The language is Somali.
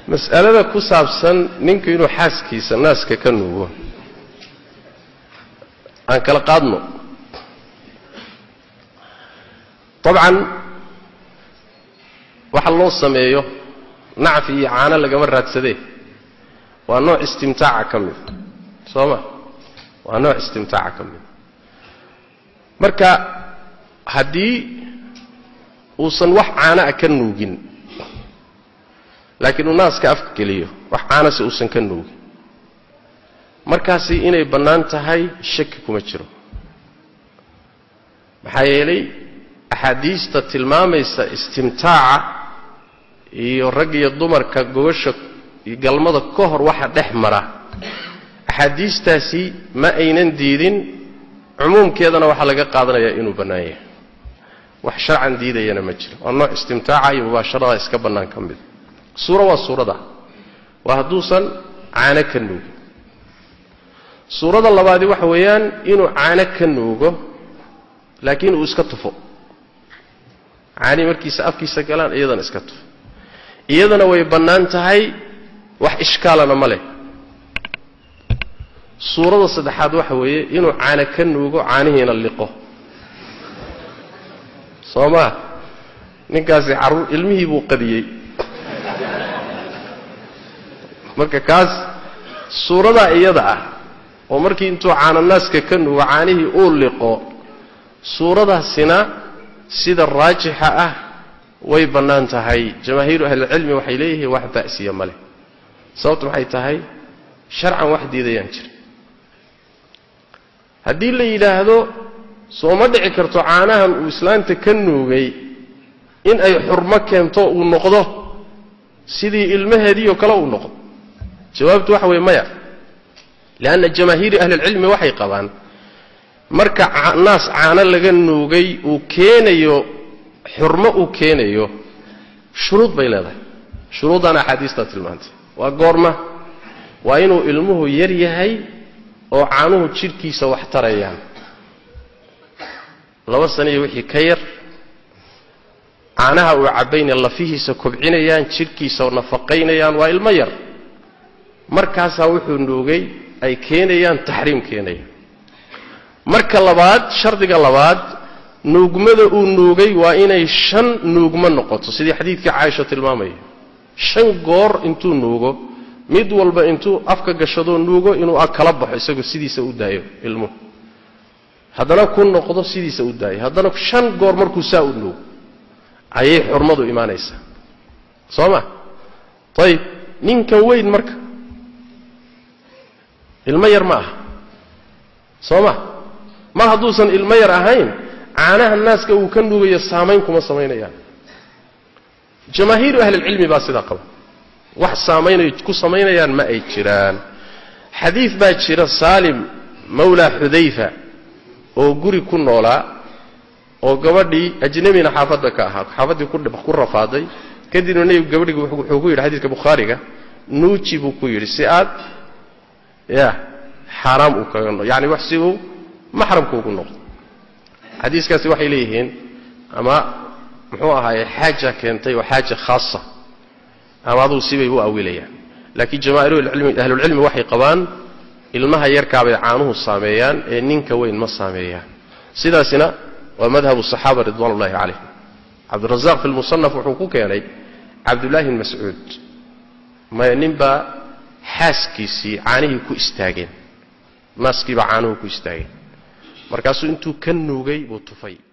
mas'alada ku saabsan ninku inuu xaaskiisa naaska ka nuugo aan kala qaadno dabcan waxa loo sameeyo nacfi iyo caano lagama raadsadee waa nooc istimtaaca ka mida soo ma waa nooc istimtaaca ka mida marka haddii uusan wax caana a ka nuugin laakiin uu naaska afka geliyo wax caanase uusan ka nuugin markaasi inay bannaan tahay shaki kuma jiro maxaa yeelay axaadiista tilmaamaysa istimtaaca iyo rag iyo dumarka gogosha iyo galmada ka hor waxa dhex mara axaadiistaasi ma aynan diidin cumuumkeedana waxaa laga qaadanayaa inuu bannaan yahay wax sharcan diidayana ma jiro waa nooc istimtaaca iyo mubaasharada iska bannaan ka mida suura waa suurada waa hadduusan caano ka nuugin suurada labaadi waxa weeyaan inuu caano ka nuugo laakiin uu iska tufo caanii markiisa afkiisa galaan iyadana iska tufo iyadana way bannaan tahay wax ishkaalana ma leh suurada saddexaad waxa weeye inuu caano ka nuugo caanihiina liqo soo maa ninkaasi carruur ilmihii buu qadiyey marka kaas suuradaa iyada ah oo markii intuu caananaaska ka nuugo caanihii uu liqo suuradaasina sida raajixa ah way bannaan tahay jamaahiiru ahlilcilmi waxay leeyihiin wax ba'siya ma leh sababtu maxay tahay sharcan wax diidayaan jira haddii la yidhaahdo soo ma dhici karto caanahan uu islaanta ka nuugay in ay xurmo keento uu noqdo sidii ilmaheediioo kale uu noqdo jawaabtu waxa weeye maya lianna jamaahiiri ahlilcilmi waxay qabaan marka naas caano laga nuugay uu keenayo xurmo uu keenayo shuruud bay leedahay shuruuddaan axaadiistaa tilmaantay waa goorma waa inuu ilmuhu yar yahay oo caanuhu jidhkiisa wax tarayaan laba saniyo wixii ka yar caanaha uu cabbayna lafihiisa kobcinayaan jidhkiisa nafaqaynayaan waa ilmo yar markaasaa wuxuu nuugay ay keenayaan taxriim keenaya marka labaad shardiga labaad nuugmada uu nuugay waa inay shan nuugmo noqoto sidii xadiidkii caaisha tilmaamaya shan goor intuu nuugo mid walba intuu afka gashadoo nuugo inuu kala baxo isagoo sidiisa u daayo ilmuhu haddana ku noqdo sidiisa u daayo haddana shan goor markuu saa u nuugo ayay xurmadu imaanaysaa soo ma ayib ninkan weyn marka ilmo yar ma aha soo ma mar hadduusan ilmo yar ahayn caanaha naaska uu ka nuugayo saamayn kuma samaynayaan jamaahiiru ahlilcilmi baa sidaa qaba wax saamaynay ku samaynayaan ma ay jiraan xadiid baa jira saalim mawlaa xudayfa oo guri ku noolaa oo gabadhii ajnabina xaafadda ka ahaa xaafaddii ku rafaaday kadibna nebigu gabadhigi wuxuu ku yidhi xadiidka bukhaariga nuuji buu ku yidhi si aad ya xaaraam uu kaga no yani wax si uu maxramka ugu noqdo xadiiskaasi waxay leeyihiin ama muxuu ahaaye xaaja keentay oo xaaja khaasa ama adugu sibay u awilayaan laakiin jamaahiruahlulcilmi waxay qabaan ilmaha yarkaabay caanuhu saameeyaan ee ninka weyn ma saameeyaan sidaasina waa madhabu saxaaba ridwan ullahi calayhim cabdirazaaq fi lmusanaf wuxuu ku keenay cabdullaahi bn mascuud maya ninbaa xaaskiisii caanihii ku istaageen naaskiibaa caanuhu ku istaageen markaasuu intuu ka nuugay buu tufay